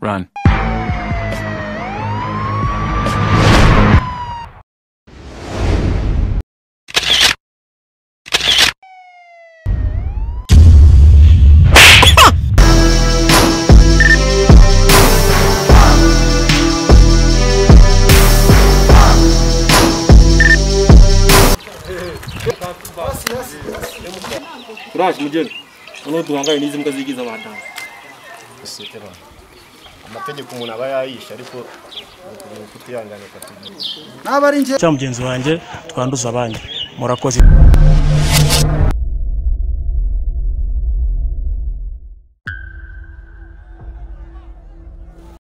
Run. turaje mugeni noneho duhangane n'izi mbwa zigize abadamu sosiyete bantu amategeko umuntu aba yayishe ariko ni kutihangana ukatubwira cya mugenzi wanjye twanduza abandi murakoze